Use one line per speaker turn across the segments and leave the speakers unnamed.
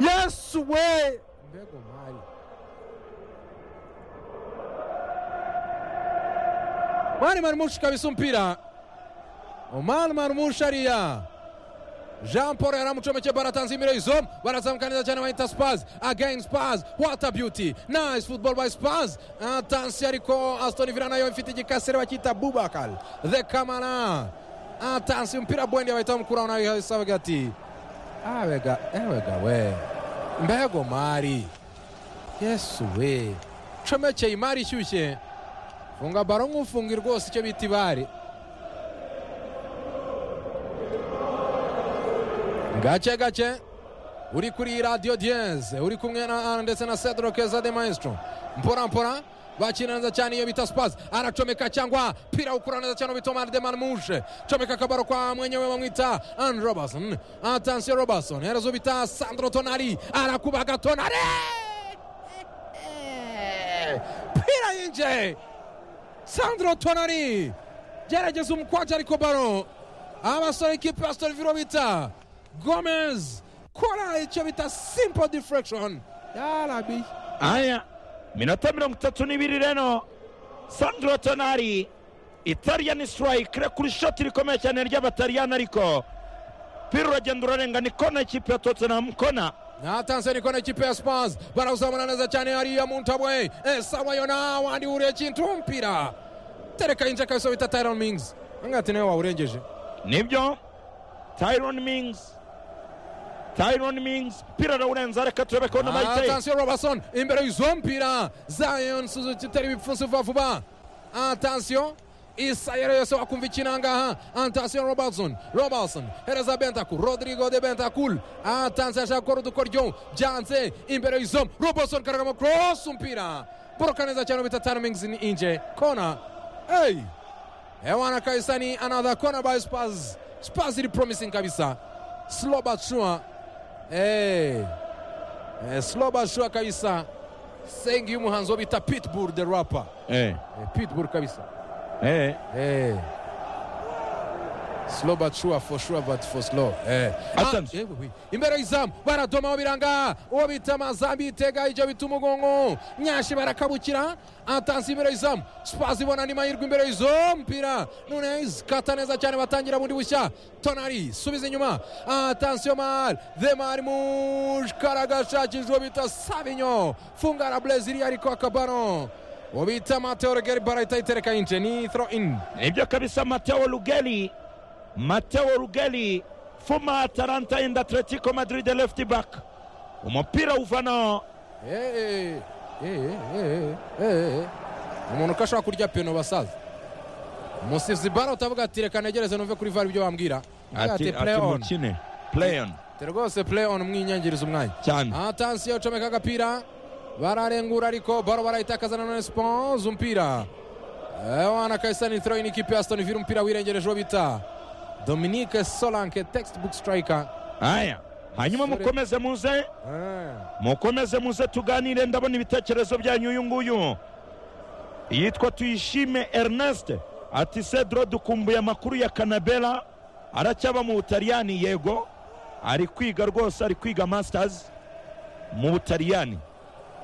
Yesu we
mbega umwari mari marumushi kabisa umupira umari marumushi ariya jean paul yari amucomeke baro atanze imiro izo barazamuka neza cyane bahita spaz again spaz what a beauty nice football by spaz atansiyo ariko aston villa nayo ifite igikasere bakita bubakar the kamara atansiyo umupira bwendi bahita bamukuraho nawe yahise avuga ati abega ebega we mbega umari yesu we comekeye imari ishyushye funga baro nk'ufunga rwose icyo bita ibare gake gake uri kuri radiyo diyeze uri kumwe na ndetse na cedric za de maestro mpora mpora bakina neza cyane iyo bita sipazi aracomeka cyangwa pira ukura neza cyane bita omar demar muje comeka akabaro kwa mwenyewe bamwita an robertson atansiyo robertson herezo bita sandro tonari arakubaga tonari pira yinjiye sandro tonari gerageza umukwaje ariko baro abasore ekipa ya sitoliviro bita gomez kora icyo bita simple deflection yarabi
aya minota mirongo itatu n'ibiri reno sandro tonari italiyani sitayikire kuri shoti rikomeye cyane ry'abataliyani ariko pira uragenda urarenga ni kona ikipe ya totenamu kona
natanse niko na ikipe ya spars barawuzamura neza cyane hariya mu ntabwe esawa yo nawandi wuriye kintu umupira tereka yinjira kabisa bita tyron mings angati nawe wawurengeje
nibyo tyrone mings tyrone mings pira arawurenza reka turebe ko n'amayiteye
atansiyo robertson imbere y'izo mpira zayon suzuki itari ibipfunsi vuba vuba atansiyo isayero yose wakumva ikinangaha antansiyo robertson robertson hereza bentakur rodrigo de bentakur atansiyo ashaka gukora udukoryo byanze imbere y'izo robertson karagamo cross umupira boroka neza cyane bita tyron mings ni inje kona eyi hewana kabisa ni another corner by spurs spurs iri promising kabisa slow but sure eh eh, slow but sure kabisa sengi y'umuhanzi wo bita pitbull the rapper
eh
eh, pitbull kabisa
eh
eh slow but sure for sure but for slow eh
Atanze.
Ah, eh, oui. imbere y'izamu baradomaho biranga uwo bita mazambi itega ijya bita umugongo nyashi barakabukira atanze imbere y'izamu spaz ibona ni mahirwe imbere y'izo mpira none zikata neza cyane batangira bundi bushya tonari subiza inyuma atansiyo mari themari mushkaragashakije uwo bita sabinyo fungara brezil ariko akabano uwo bita mateo regeri barahita itereka yinje ni throw in
nibyo kabisa mateo rugeli mateo rugeli fuma atalanta and atletico madrid left back umupira uvanaho
Eh, eh, eh, eh, eh, eh. umuntu ko ashobora kurya peno basaza umusizi baro utavuga ati reka negereze numve kuri vara ibyo bambwira Uvuga ati play on
mukine play on
Ati rwose play on mwinyangiriza umwanya
cyane
atansiyo comeka agapira bararengura ariko baro barayitakaza na none sponse umupira ewana kaisani throw-in ikipe ya aston villa umupira wirengereje uwo bita dominique solanke textbook striker
aya hanyuma
Sore.
mukomeze muze
Eh.
mukomeze muze tuganire ndabona ibitekerezo byanyu uyu nguyu yitwa tuyishime ernest ati cedro dukumbuye amakuru ya kanabela aracyaba mu butaliyani yego ari kwiga rwose ari kwiga masters mu butaliyani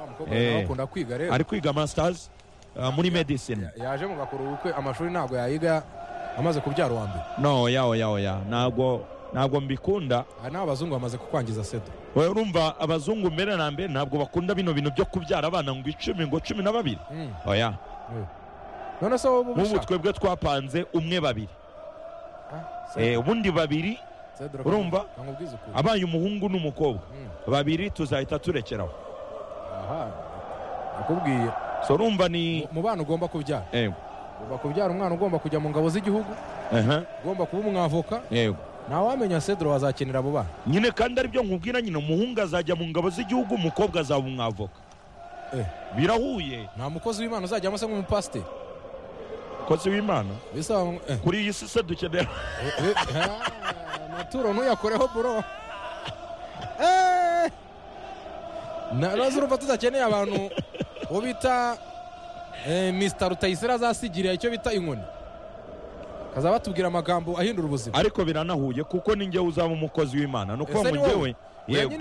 Wa mukobwa
Eh.
nawe akunda kwiga rero
ari kwiga masters uh, muri medicine
yaje mugakora ubukwe amashuri ntabwo yayiga amaze kubyara uwa mbere
no ya oya oya ntabwo ntabwo mbikunda
aha naho abazungu bamaze kukwangiza sedo
wowe urumva abazungu mbere na mbere ntabwo bakunda bino bintu byo kubyara abana ngo icumi ngo cumi na babiri
Mm.
oya
none se wowe uba
nk'ubu
ubishaka
twebwe twapanze umwe babiri
Ah,
Eh,
Sedo,
ubundi babiri
Sedo,
urumva?
reka nkubwize ukuri
abaye umuhungu n'umukobwa
Mm.
babiri tuzahita turekeraho
aha nakubwiye
so urumva ni
Mu- mu bana ugomba kubyara
yego
ugomba kubyara umwana ugomba kujya mu ngabo z'igihugu
aha
ugomba kuba umwavoka
yego
ntawamenya sedro wazakenera abo bana
nyine kandi aribyo nkubwira nyine umuhungu azajya mu ngabo z'igihugu umukobwa azaba umwavoka
Eh.
birahuye
nta mukozi w'imana uzajyamo se nk'umupasiteri
kozi w'imana
bisaba ngo- eh,
kuri iyi si se dukenera
eh, ah, maturo ntuyakoreho buro Eh! Na- nazo urumva tudakeneye abantu uwo bita eh, mr rutayisire azasigirira icyo bita inkoni akazaba batubwira amagambo ahindura ubuzima
ariko biranahuye kuko ni njyewe uzaba umukozi w'imana ni
Ese
ukuvuga
ni
ngo njyewe
wowe
yego
nyine